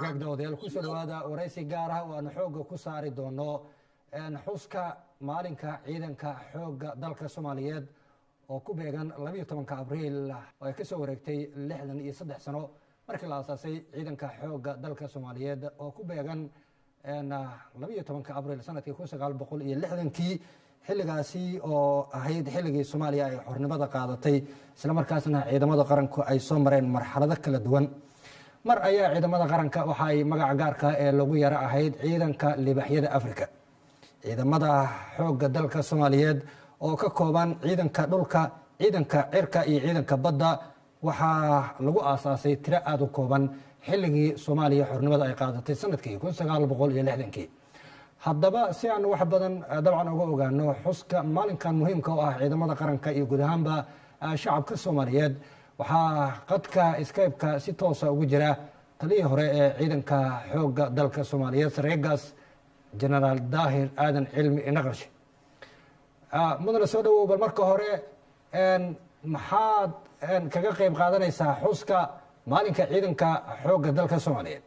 hagaag daawadayaal kusoo dhawaada waraysi gaar ah oo aanu xoogga ku saari doono xuska maalinka ciidanka xoogga dalka soomaaliyeed oo ku beegan labayo tobanka abriil oo ay kasoo wareegtay lixdan iyo saddex sano markii la aasaasay ciidanka xoogga dalka soomaaliyeed oo ku beegan labayo tobanka abriil sanadkii kun sagaal boqol iyo lixdankii xilligaasi oo ahayd xilligii soomaaliya ay xornimada qaadatay islamarkaasna ciidamada qaranku ay soo mareen marxalado kala duwan mar ayaa ciidamada qaranka waxa ay magaca gaarka ee lagu yaro ahayd ciidanka libaxyada africa ciidamada xoogga dalka soomaaliyeed oo ka kooban ciidanka dhulka ciidanka cirka iyo ciidanka badda waxaa lagu aasaasay tiro aada u kooban xilligii soomaaliya xornimada ay qaadatay sanadkii kun sagaal boqol iyo lixdankii haddaba si aan wax badan dabcan uga ogaano xuska maalinkan muhiimka u ah ciidamada qaranka iyo guud ahaanba shacabka soomaaliyeed waxaa qadka skypeka si toosa ugu jira taliyii hore ee ciidanka xoogga dalka soomaaliyeed sareegaas genaraal daahir aadan cilmi inaqarshe mudane soo dhawow bal marka hore maxaad kaga qeyb qaadanaysaa xuska maalinka ciidanka xoogga dalka soomaaliyeed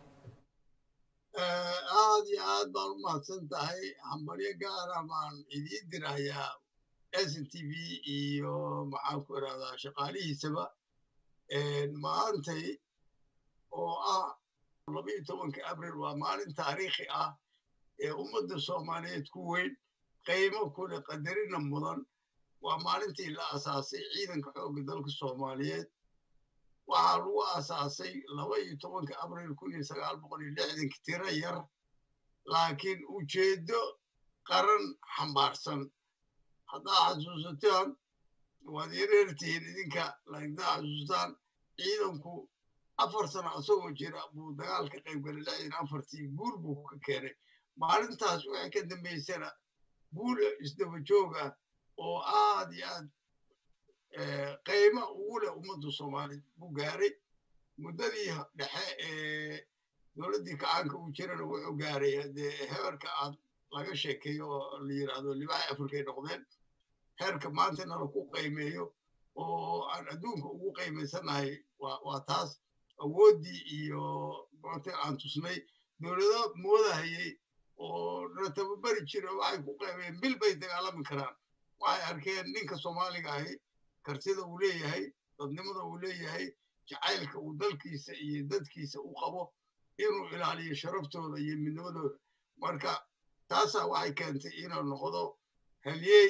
aad iyo aad baan u mahadsan tahay hambalyo gaara baan idiin dirayaa s n t v iyo maxaan ku irahdaa shaqaalihiisaba maantay oo ah labayo tobanka abril waa maalin taariikhi ah ee ummadda soomaaliyeed ku weyn qiimo kule qadarina mudan waa maalintii la asaasay ciidanka xoogga dalka soomaaliyeed waxaa lagu asaasay laba iyo tobanka abril kun iyo sagaal boqol iyo lixdanki tiro yar laakiin ujeeddo qaran xambaarsan haddaa xasuusataan waad yareertihiin idinka laagdaa xasuustaan ciidanku afar sano asagoo jira buu dagaal ka qayb galay lixdan afartii guul buu ka keenay maalintaas waxay ka dambaysana guul isdaba joog ah oo aad iyo aad qiimo ugu leh ummadda soomaaliyeed buu gaaray muddadii dhexe ee dowladdii kacaanka uu jirana wuxuu gaaray dee heerka aad laga sheekeeyo oo la yidhaahdo libaha afrikay noqdeen heerka maantana laku qiimeeyo oo aan adduunka ugu qiimaysanahay waa taas awooddii iyo maanta aan tusnay dowlado moodahayay oo na tababari jira waxay ku qiimeeyeen bil bay dagaalami karaan waxay arkeen ninka soomaaliga ahi kartida uu leeyahay dadnimada uu leeyahay jacaylka uu dalkiisa iyo dadkiisa u qabo inuu ilaaliyo sharaftooda iyo midnimadooda marka taasaa waxay keentay inuu noqdo halyeey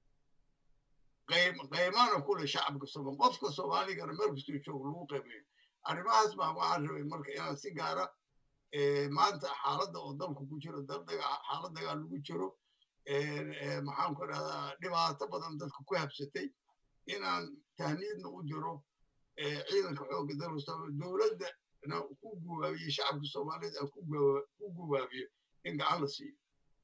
qiimana kule shacabka soomaali qofka soomaaligana meel kastuu joogo lagu qiimeeyo arrimahaas baa waxaan rabay marka inaan si gaara maanta xaaladda oo dalku ku jiro xaalad dagaal lagu jiro maxaan ku idhahdaa dhibaato badan dadka ku habsatay inaan tahniidna u diro ciidanka xoogga dalka dowladdana ku gubaabiyo shacabka soomaaliyeed aan ku gubaabiyo in gacan la siiyo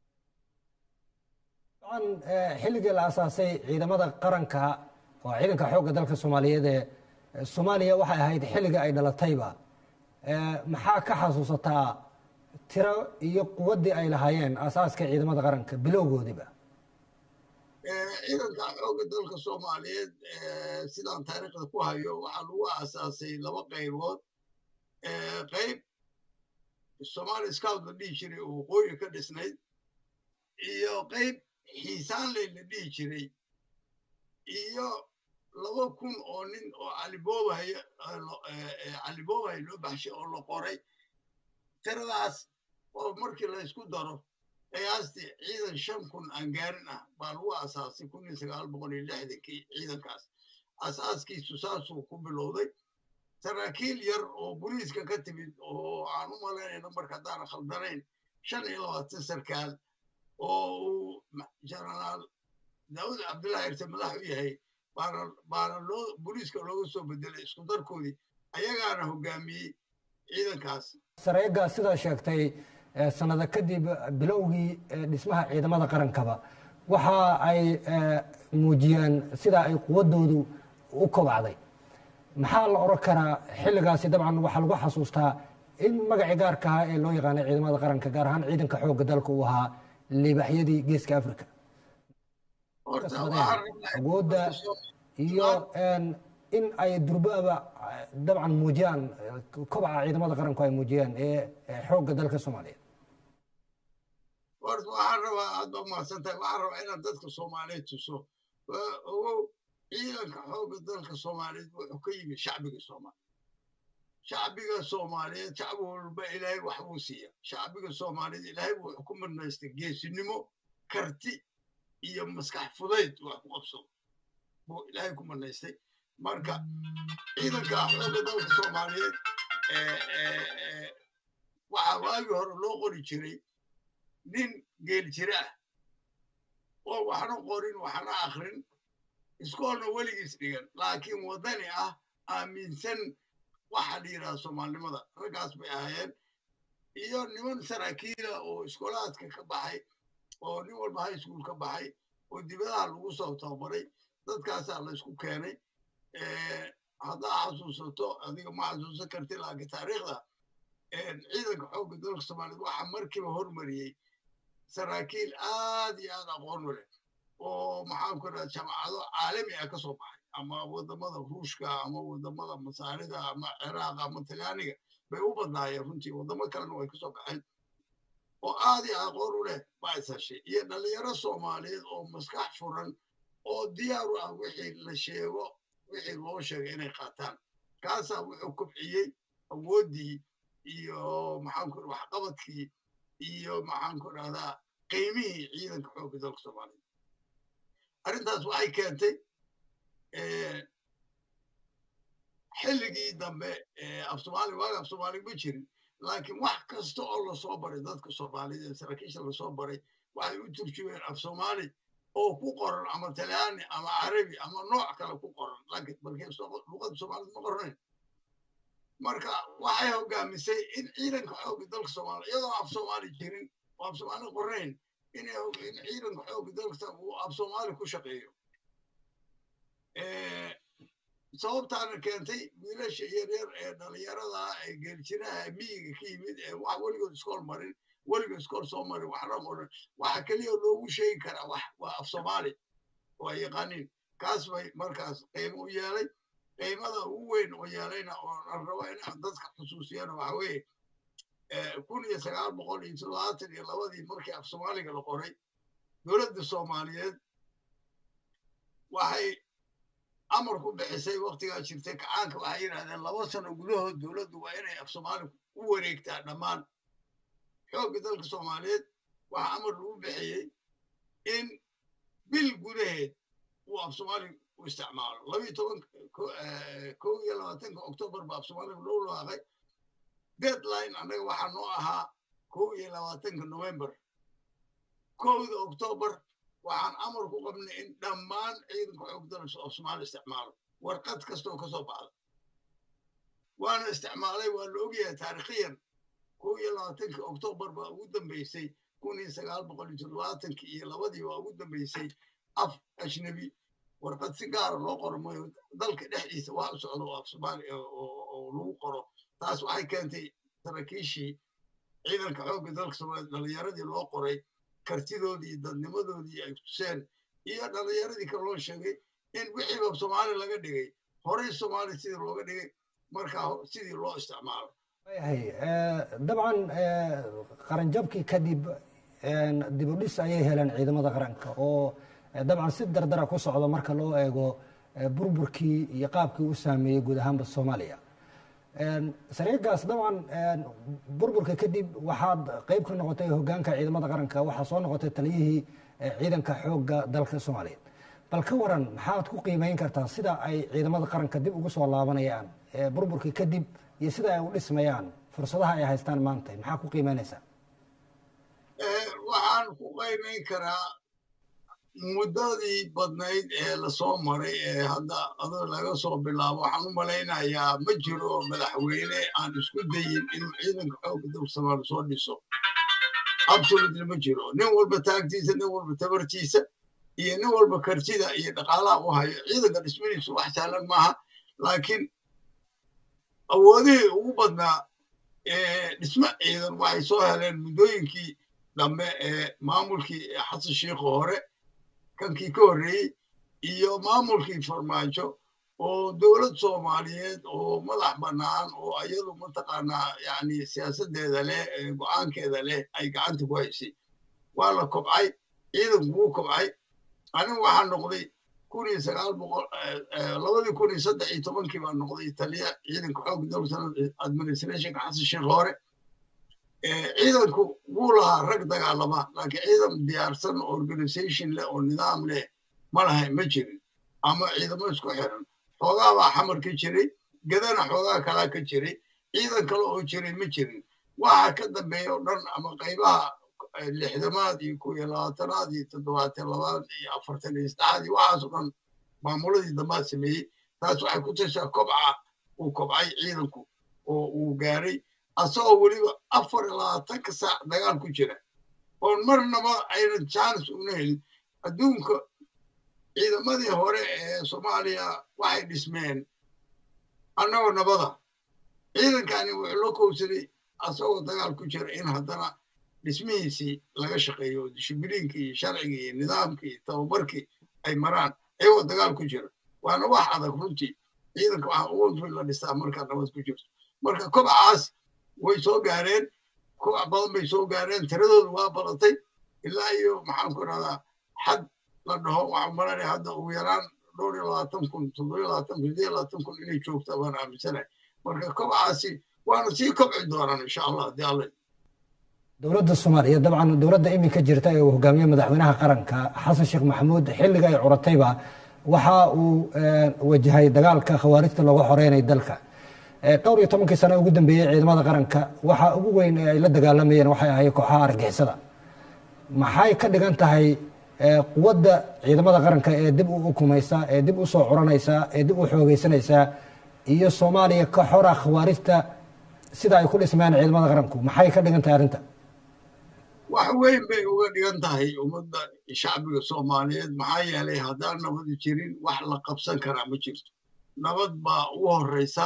an xilligii la asaasay ciidamada qaranka oo ciidanka xoogga dalka soomaaliyeed ee soomaaliya waxay ahayd xilliga ay dhalatayba maxaa ka xasuusataa tiro iyo quwaddii ay lahaayeen asaaska ciidamada qaranka bilowgoodiba ciidanka xoogga dalka soomaaliyeed sidaan taariikhda ku hayo waxaa lagu aasaasay laba qaybood qayb somaali scout la dhihi jiray oo waqooyi ka dhisnayd iyo qayb xiisaanley la dhihi jiray iyo laba kun oo nin oo caliboobay caliboobay loo baxshay oo la qoray tiradaas oo markii la isku daro qiyaastii ciidan shan kun aan gaarin ah baa lagu asaasay kun iyo sagaal boqol iyo lixdankii ciidankaas asaaskiisu saasuu ku bilowday saraakiil yar oo boliiska ka timid oo aan u malaynayno marka haddaan khaldanayn shan iyo labaatan sarkaal oo uu jenaraal daawud cabdullahi irte madax u yahay baana baana loo boliiska looga soo bedelay isku darkoodii ayagaana hogaamiyey ciidankaas sareega sidaa sheegtay sanada kadib bilowgii dhismaha ciidamada qarankaba waxa ay muujiyeen sida ay quwadoodu u kobacday maxaa la oran karaa xilligaasi dabcan waxaa lagu xasuustaa in magacii gaarka ahaa ee loo yaqaanay ciidamada qaranka gaar ahaan ciidanka xoogga dalka uu ahaa liibaxyadii geeska africa awoodda iyo in ay durbaaba dabcan muujiyaan kobaca ciidamada qaranku ay muujiyaan ee xoogga dalka soomaaliyeed horta waxaan rabaa aad ba umahadsan tahay waxaan rabaa inaad dadka soomaaliyeed tuso ogow ciidanka xoogga dalka soomaaliyeed wuxuu ka yimid shacbiga soomaaliyeed shacbiga soomaaliyeed shacbi walba ilaahay wax buu siiya shacbiga soomaaliyeed ilaahay wuxuu ku midnaystay geesinimo karti iyo maskax fudayd wax ku qabsado buu ilaahay ku midnaystay marka ciidanka xoogga dalka soomaaliyeed waxaa waagii hore loo qori jiray nin geel jira ah oo waxna qorin waxna akrin iskoolna weligiis dhigan laakiin waddani ah aaminsan waxa la yidhaha soomaalinimada raggaas bay ahaayeen iyo niman saraakiila oo iskoolaadka ka baxay oo nin walba high school ka baxay oo dibadaha lagu soo tababaray dadkaasaa la isku keenay haddaa xasuusato adiga ma xasuusan karti laakiin taariikhda ciidanka xoogga dalka soomaaliyeed waxaa markiiba hormariyey saraakiil aad iyo aad aqoon u leh oo maxaan ku dhaha jamacado caalami ah ka soo baxay ama waddamada ruushka ama waddamada masaarida ama ciraaq ama talyaaniga bay u badnaayeen runtii waddamo kalena way kasoo baxeen oo aad iyo aqoon u leh baa is heshay iyo dhalinyaro soomaaliyeed oo maskax furan oo diyaar u ah wixii la sheego wixii loo sheegay inay qaataan kaasaa wuxuu kobciyey awooddii iyo maxaan ku waxqabadkii iyo maxaan ku dhahdaa qiimihii ciidanka xoogga dalka soomaaliyeed arrintaas waxay keentay xilligii dambe af soomaali waaga af soomaali ma jirin laakiin wax kasta oo lasoo baray dadka soomaaliyeed ee saraakiisha lasoo baray waxay u turjumeen af soomaali oo ku qoran ama talyaani ama carabi ama nooc kale ku qoran laakiin markay luqada soomaaliyed ma qornayn marka waxay hogaamisay in ciidanka xoogga dalka soomaaliya iyadoo af soomaali jirin oo af soomaali qornayn in ciidanka xoogga dalka uu af soomaali ku shaqeeyo sababtaana keentay wiilasha yaryar ee dhalinyarada ee geeljiraha miyiga ka yimid ee wax weligood iskool marin weligood iskool soo marin waxna qoran waxa keliya loogu sheegi karaa wax waa af soomaali waa yaqaaniin kaas bay markaas qiimo u yeelay qiimada ugu weyn oo yeelayna oo aan rabo in dadka xusuusiyana waxa weeye kun iyo sagaal boqol iyo toddobaatan iyo labadii markii af soomaaliga la qoray dowladda soomaaliyeed waxay amar ku bixisay waktigaa jirtay kacaanka waxay yidhahdeen laba sano gudahood dowladdu waa inay af soomaali u wareegtaa dhammaan xoogga dalka soomaaliyeed waxaa amar lagu bixiyey in bil gudaheed uu af soomaali u isticmaalo labiyo toban kow iyo labaatanka octoobar ba af soomaaliga loo laaqay deadline annaga waxaa noo ahaa kow iyo labaatanka november kowda octoobar waxaan amar ku qabnay in dhammaan ciidanka xoog dalka af soomaali isticmaalo warqad kasta oo ka soo baxda waana isticmaalay waa la ogyahay taarikhiyan kow iyo labaatanka octoobar baa ugu dambeysay kun iyo sagaal boqol iyo toddobaatankii iyo labadii baa ugu dambeysay af ajnabi warqad si gaara loo qoro mayo dalka dhexdiisa wax u socdo oo af soomaali oo lagu qoro taas waxay keentay saraakiishii ciidanka xoogga dalka soomaaliya dhalinyaradii loo qoray kartidoodii dadnimadoodii ay tuseen iyo dhalinyaradii kale loo sheegay in wixiiba soomaali laga dhigay horey soomaali sidii looga dhigay markaa sidii loo isticmaalo yahay dabcan qaranjabkii kadib dib u dhis ayay heleen ciidamada qaranka oo dabcan si dardara ku socdo marka loo eego burburkii iyo qaabkii u saameeyey guud ahaanba soomaaliya sariigaas dabcan burburka kadib waxaad qeyb ka noqotay hogaanka ciidamada qaranka waxaa soo noqotay taliyihii ciidanka xoogga dalka soomaaliyeed bal ka waran maxaad ku qiimeyn kartaa sida ay ciidamada qaranka dib ugu soo laabanayaan burburka kadib iyo sida ay u dhismayaan fursadaha ay haystaan maanta maxaa ku qiimeynaysaa waxaan ku qiimeyn karaa muddadii badnayd ee lasoo maray ee hadda adoo laga soo bilaabo waxaan u malaynayaa ma jiro madaxweyne aan isku dayin inuu ciidanka xoogga dalka soomaaliya soo dhiso absolutely ma jiro nin walba taagtiisa nin walba tabartiisa iyo nin walba kartida iyo dhaqaalaha u hayo ciidanka dhismadiisu wax sahlan maaha laakiin awoodihii ugu badnaa dhismo ciidan waxay soo heleen muddooyinkii dambe ee maamulkii xasan shiikho hore kankii ka horreeyey iyo maamulkii farmaajo oo dowlad soomaaliyeed oo madax bannaan oo iyadu mataqaanaa yani siyaasaddeeda leh go-aankeeda leh ay gacanta ku haysay waa la kobcay ciidanku wuu kobcay anigu waxaa noqday kun iyo sagaal boqol labadii kun iyo saddex iyo tobankii baa noqday taliya ciidanka xoogga dalka administrationka xasan sheekh hore ciidanku wuu lahaa rag dagaalama laakiin ciidan diyaarsan organization leh oo nidaam leh ma lahay ma jirin ama ciidamo isku xiran xoogaa baa xamar ka jiray gadana xoogaa kalaa ka jiray ciidan kale oo jiray ma jirin waxa ka dambeeya oo dhan ama qaybaha lixdamaad iyo kow iyo labaatanaad iyo toddobaatan labaad iyo afartan iyo saddexaad iyo waxaas oo dhan maamuladii dambaad sameeyey taas waxay ku tashaa kobca uu kobcay ciidanku oo uu gaaray asagoo weliba afar iyo labaatanka saac dagaal ku jira oon marnaba aynan jaanis una helin adduunka ciidamadii hore ee soomaaliya waxay dhismeen annagoo nabada ciidankani wuxuu la kowsaday asagoo dagaal ku jira in haddana dhismihiisii laga shaqeeyo dishibiliinkii iyo sharcigii iyo nidaamkii iyo tababarkii ay maraan ayagoo dagaal ku jira waana wax adag runtii ciidanka waxaa ugu la dhistaa markaa nabad ku jirto marka kobcaas way soo gaareen kobac badan bay soo gaareen tiradoodu waa badatay ilaa iyo maxaan ku rahdaa xad la dhaho waxaan maranaya hadda ugu yaraan dhowr iyo labaatan kun toddoba iyo labaatan kun sideed iyo labaatan kun inay joogta baan aaminsanahay marka kobcaasi waana sii kobci doonaan insha allah haddii alla dowladda soomaaliya dabcan dowladda iminka jirta ee uu hogaamiye madaxweynaha qaranka xasan sheekh maxamuud xilliga ay curatayba waxa uu wajahay dagaalka khawaarijta looga xoreynay dalka dhowr iyo tobankii sano ugu dambeeyey ciidamada qaranka waxa ugu weyn ee ay la dagaalamayeen waxay ahayd kooxaha argixisada maxay ka dhigan tahay quwadda ciidamada qaranka ee dib u ukumaysa ee dib u soo curanaysa ee dib u xoogeysanaysa iyo soomaaliya ka xora khawaarijta sida ay ku dhismeen ciidamada qaranku maxay ka dhigan tahay arrinta wax weyn bay uga dhigan tahay ummadda shacbiga soomaaliyeed maxaa yeelay haddaan nabadi jirin wax la qabsan karaa ma jirto nabad baa ugu horreysa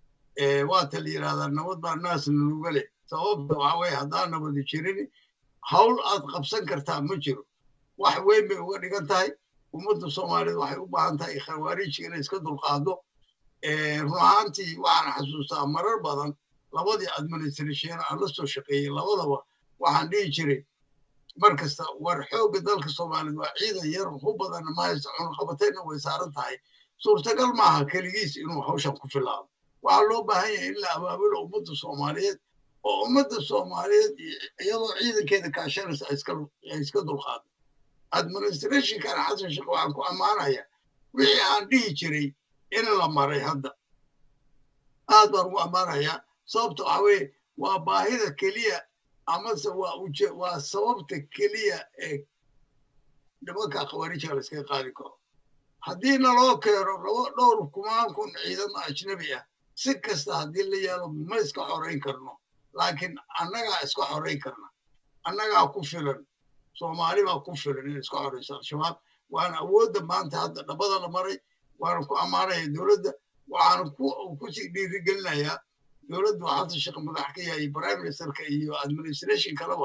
waata la yidhahdaa nabad baa naasna nuga leh sababta waxaa weye haddaan nabadi jirin hawl aad qabsan kartaa ma jiro wax weyn bay uga dhigan tahay ummadda soomaaliyeed waxay u baahan tahay khawaariijka inay iska dulqaado run ahaantii waxaan xasuustaa marar badan labadii administration aan la soo shaqeeyey labadaba waxaan dhihi jiray mar kasta war xoogga dalka soomaaliyeed waa ciidan yar hu badan mahaysta cunaqabatayna way saaran tahay suurtagal maaha keligiis inuu hawshan ku filaado waxaa loo baahan yahay in la abaabulo ummadda soomaaliyeed oo ummadda soomaaliyeed iyadoo ciidankeeda kaashanaysa ay iska dulqaado administrationkan xasan sheekh waxaan ku ammaanaya wixii aan dhihi jiray in la maray hadda aad baan ugu ammaanayaa sababta waxaa weeye waa baahida keliya amase waa uje waa sababta keliya ee nimanka khawaarijka la iskaga qaadi karo haddii naloo keeno laba dhowr kumaan kun ciidamo ajnabi ah si kasta haddii la yaalo ma iska xorayn karno laakiin annagaa iska xorayn karna annagaa ku filan soomaali baa ku filan in iska xorayso al-shabaab waana awoodda maanta hadda dhabada la maray waana ku ammaanaya dowladda waxaana kusii dhiirigelinayaa dowladdu xasan sheekh madax ka yahay prime ministerka iyo administration kaleba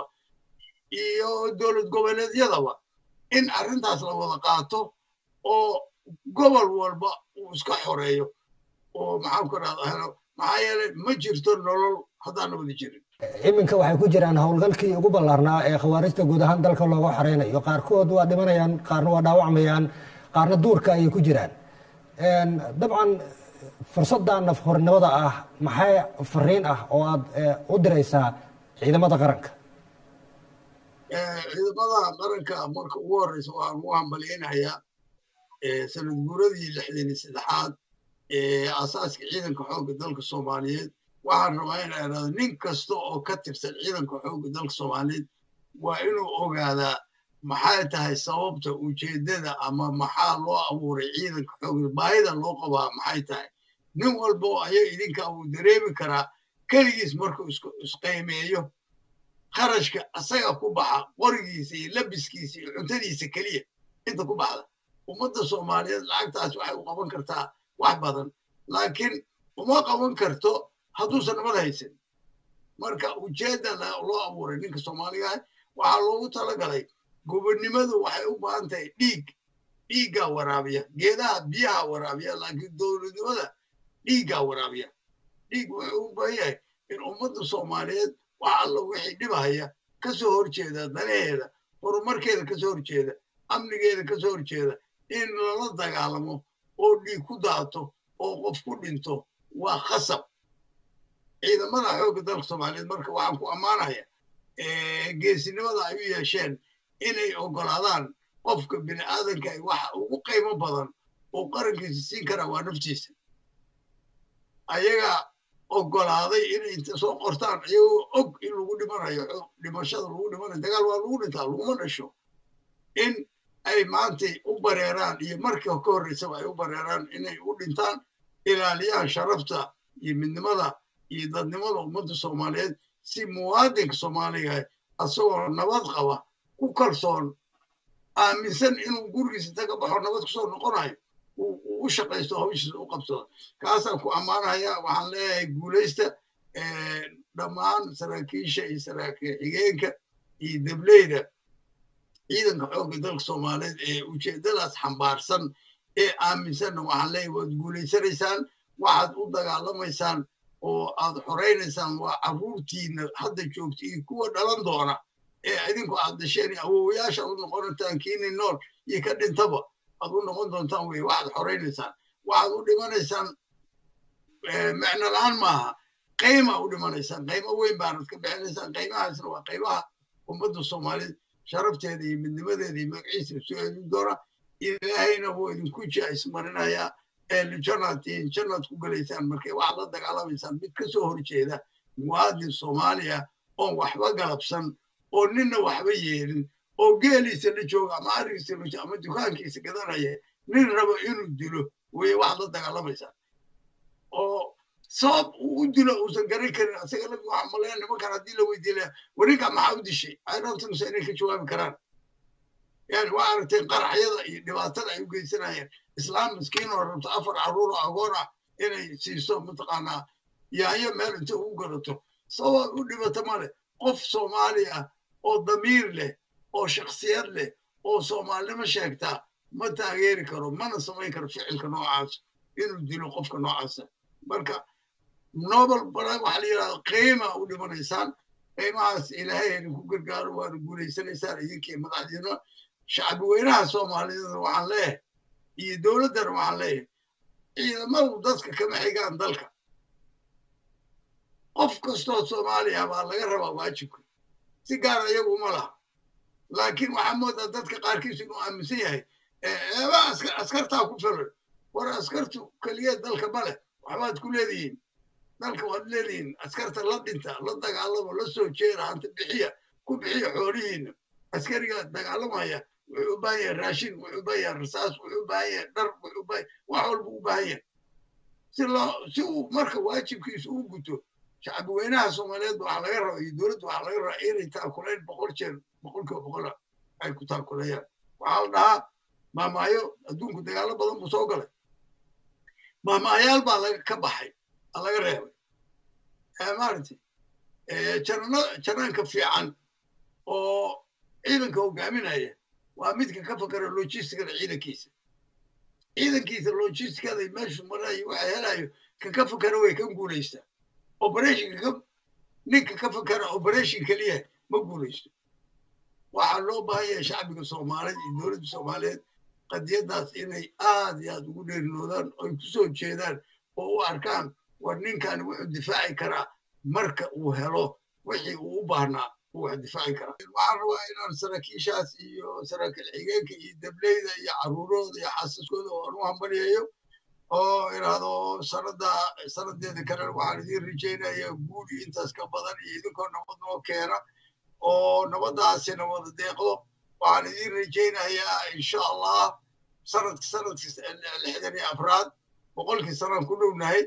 iyo dowlad goboleedyadaba in arrintaas la wada qaato oo gobol walba uu iska xoreeyo oo maxaan ku rahdaa maxaa yeelay ma jirto nolol haddaan nabadi jirin iminka waxay ku jiraan howlgalkii ugu ballaarnaa ee khawaarijta guud ahaan dalka looga xoreynayo qaarkood waa dhimanayaan qaarna waa dhaawacmayaan qaarna duurka ayay ku jiraan dabcan fursadda nafhornimada ah maxay fariin ah oo aad u diraysaa ciidamada qaranka ciidamada qaranka marka ugu horeysa waan ugu hambalyaynayaa sanad guuradii lixdan iyo saddexaad ee asaaska ciidanka xoogga dalka soomaaliyeed waxaan rabaa in idhahdo nin kasta oo ka tirsan ciidanka xoogga dalka soomaaliyeed waa inuu ogaadaa maxay tahay sababta ujeeddada ama maxaa loo abuuray ciidanka xoogga baahida loo qabaa maxay tahay nin walba oo ayaga idinka uu dareemi karaa keligiis markuu isqiimeeyo kharashka asaga ku baxa qorigiisa iyo labiskiisa iyo cuntadiisa keliya inta ku baxda ummadda soomaaliyeed lacagtaas waxay u qaban kartaa wax badan laakiin uma qaban karto hadduusan nabad haysan marka ujeedda loo abuuray ninka soomaaliga ah waxaa loogu talagalay gobonnimadu waxay u baahan tahay dhiig dhiiggaa waraabiya geedaha biyaha waraabiya laakiin dowladnimada dhiiggaa waraabiya dhiig wuxuu u baahan yahay in ummadda soomaaliyeed wax alla wixii dhibahaya ka soo horjeeda danaheeda horumarkeeda ka soo horjeeda amnigeeda ka soo horjeeda in lala dagaalamo oo dhiig ku daato oo qof ku dhinto waa khasab ciidamada xoogga dalka soomaaliyeed marka waxaan ku ammaanaya geesinimada ay u yeesheen inay oggolaadaan qofka bini aadanka ay waxa ugu qiimo badan oo qarankiisa siin karaa waa naftiisa ayaga oggolaaday inay inta soo qortaan iyagoo og in lagu dhimanayo dhimashada lagu dhimanayo dagaal waa lagu dhintaa laguma dhasho in ay maantay u bareeraan iyo markii ka horreysaba ay u bareeraan inay u dhintaan ilaaliyaan sharafta iyo midnimada iyo dadnimada ummadda soomaaliyeed si muwaadinka soomaaliga asagoo nabad qaba ku kalsoon aaminsan inuu gurigiisa inta ka baxo nabad kusoo noqonayo uu u shaqaysto hawshiisa u qabsado kaasaan ku ammaanaya waxaan leeyahay guulaysta dhammaan saraakiisha iyo saraakiil xigeenka iyo dableyda ciidanka xoogga dalka soomaaliyeed ee ujeeddadaas xambaarsan ee aaminsanna waxaan leeyahay waad guulaysanaysaan waxaad u dagaalamaysaan oo aad xoraynaysaan waa carruurtiina hadda joogta iyo kuwa dhalan doona ee idinku aad dasheen awowayaasha aad u noqonataan kiini nool iyo ka dhintaba aad u noqon doontaan wey waxaad xoraynaysaan waxaad u dhimanaysaan micno la-aan maaha qayma u dhimanaysaan qaymo weyn baanad ka bixinaysaan qaymahaasna waa qaymaha ummadda soomaaliyeed sharafteeda iyo midnimadeeda iyo magaciisa soo celin doona ilaahayna wuu idinku jaaismarinayaa janaad janaad ku gelaysaan markay waxaad la dagaalamaysaan mid ka soo horjeeda muwaadin soomaaliya oon waxba galabsan oo ninna waxba yeelin oo geeliisa la jooga ama arigiisa la jooga ama dukaankiisa gadanaya nin rabo inuu dilo weye waxaad la dagaalamaysaan oo sabab uu u dilo uusan garan karin asaga lafti waxaa maleeya nimankan haddii la weydiilaya warinka maxaa u dishay irontinsa inay ka jawaabi karaan yani waa aragteen qaraxyada iyo dhibaatada ay u geysanayeen islaam miskiin oo rabto afar carruur oo agoon ah inay siiso mataqaanaa yaanyo meel inta ugu garato sabab u dhibata male qof soomaali ah oo damiir leh oo shaksiyad leh oo soomaalinimo sheegtaa ma taageeri karo mana samayn karo ficilka noocaas inuu dilo qofka noocaasa marka nobel waxaa la yidhahda qiima u dhimanaysaan qiimahaas ilaahay idinku gargaaro waana guulaysanaysaan idinkii madaxdiina shacbi weynaha soomaaliyeedna waxaan leeyahay iyo dowladdana waxaan leeyahay ciidamadu dadka kama xigaan dalka qof kastoo soomaaliya baa laga rabaa waajibka si gaara iyagu uma laha laakiin waxaa moodaa dadka qaarkiis inuu aaminsan yahay eeba askartaa ku filan war askartu keliya dalka ma leh waxbaad ku leedihiin dalka waad leedihiin askarta la dhinta la dagaalamo la soo jeera hanta bixiya ku bixiya xoolihiina askariga dagaalamaya wuxuu u baahan yahay raashin wuxuu u baahan yahay rasaas wuxuu u baahan yahay dhar wuxuu u baahan wax walba u baahan yahay si loo si uu marka waajibkiisa u guto shacbi weynaha soomaaliyeed waxaa laga rabaa iyo dowladda waxaa laga rabaa inay taakulayn boqol jeer boqolkiiba boqola ay ku taakulayaan waxaa la dhahaa maamaayo adduunku dagaalo badan buu soo galay maamaayaal baa laga ka baxay aa laga reebay maaragtay janano janaanka fiican oo ciidanka hogaaminaya waa midka ka fakara logisticada ciidankiisa ciidankiisa logisticada meeshu marayo waxa helayo kan ka fakara way kan guulaysta operationka ninka ka fakara operation keliya ma guulaysto waxaa loo baahan yahay shacbiga soomaaliyeed iyo dowladda soomaaliyeed qadiyaddaas inay aad iyo aad ugu dheerinoodaan oy ku soo jeedaan oo u arkaan war ninkan wuxuu difaaci karaa marka uu helo wixii uu u baahnaa uu wax difaaci karaa waxaan rabaa inaan saraakiishaas iyo saraakiil xigeenka iyo dableyda iyo carruurooda iyo xaasaskooda oo aan u hambalyayo oo idhaahdo sanada sanadeeda kale waxaan idiin rajaynaya guud iyo intaas ka badan iyo idinkoo nabad noo keena oo nabadaasina wada deeqdo waxaan idiin rajaynayaa insha allah sanadka sanadka lixdan iyo afraad boqolkii sanaan ku dhownahay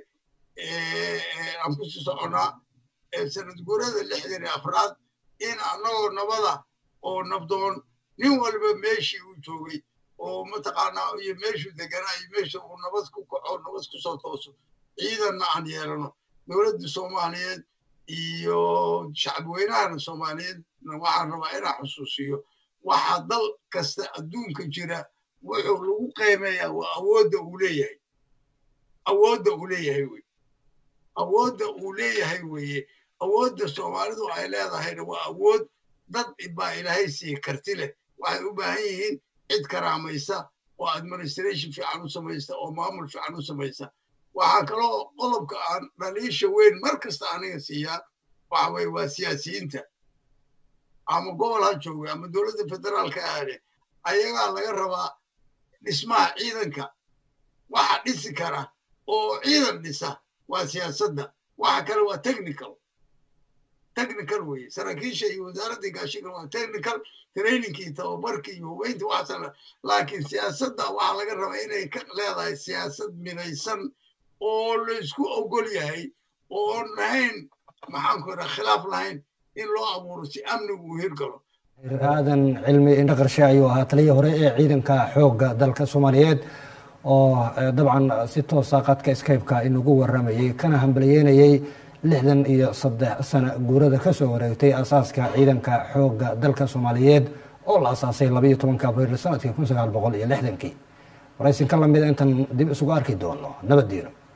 aan kusii soconnaa sanad guurada lixdan iyo afraad in annagoo nabada oo nabdoon nin walba meeshii uu joogay oo mataqaanaa iyo meeshuu deganaa iyo meesha uu nabad ku kaco nabad ku soo tooso ciidanna aan yeelano dowladda soomaaliyeed iyo shacbi weynahana soomaaliyeed waxaan rabaa inaan xusuusiyo waxaa dal kasta adduunka jira wuxuu lagu qiimeeyaa waa awoodda uu leeyahay awoodda uu leeyahay wey awoodda uu leeyahay weeye awoodda soomaalidu ay leedahayna waa awood dad baa ilaahay siiye karti leh waxay u baahan yihiin cid karaamaysa oo administration fiican u samaysa oo maamul fiican u samaysa waxaa kaloo qodobka aan dhaliisha weyn mar kasta aniga siiyaa waxa weye waa siyaasiyiinta ama gobol ha jooga ama dowladda federaalka aade ayagaa laga rabaa dhismaha ciidanka waxa dhisi kara oo ciidan dhisa waa siyaasadda waxa kale waa technical technical weye saraakiisha iyo wasaaraddii gaashiga waa technical trainingkii tababarkii iyo hubeynta waxaasana laakiin siyaasadda waxaa laga rabaa inay ka leedahay siyaasad midaysan oo laysku ogol yahay oon lahayn maxaanku idhaha khilaaf lahayn in loo abuuro si amnigu uu hirgalo aadan cilmi indhaqarshe ayuu ahaa taliyii hore ee ciidanka xoogga dalka soomaaliyeed oo dabcan si toosa qadka skypeka inugu waramayey kana hambaliyeynayey lixdan iyo saddex sano guurada ka soo wareegtay asaaska ciidanka xoogga dalka soomaaliyeed oo la asaasay labaiyo tobanka abriil sanadkii kun sagaal boqol iyo lixdankii waraysinka lamida intaan dib isugu arki doono nabaddiino